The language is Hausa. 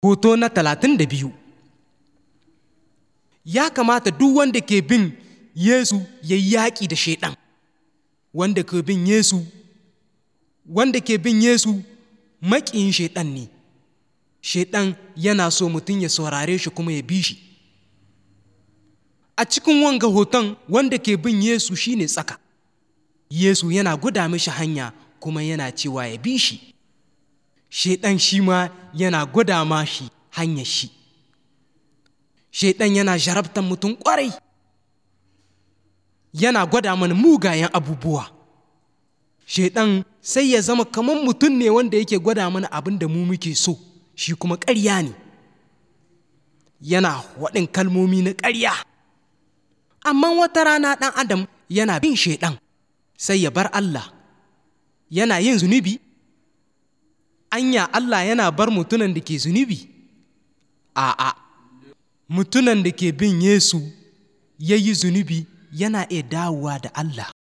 hoto na talatin da biyu ya kamata duk wanda ke bin yesu ya yi yaƙi da shaiɗan wanda ke bin yesu wanda ke bin yesu maƙiyin shaiɗan ne shaiɗan yana so mutum ya saurare shi kuma ya bi shi a cikin wanga hoton wanda ke bin yesu shine tsaka yesu yana guda mishi hanya kuma yana cewa ya bi shi shaiɗan shi ma yana gwada ma shi hanyar shi shaiɗan yana jarabtan mutum ƙwarai yana gwada mana mugayen abubuwa shaiɗan sai ya zama kamar mutum ne wanda yake gwada mana abin da mu muke so shi kuma ƙarya ne yana waɗin kalmomi na ƙarya amma wata rana ɗan adam yana bin shaiɗan sai ya bar Allah yana yin zunubi anya Allah yana bar mutunan da ke zunubi a'a mutunan da ke bin Yesu ya yi zunubi yana iya dawowa da Allah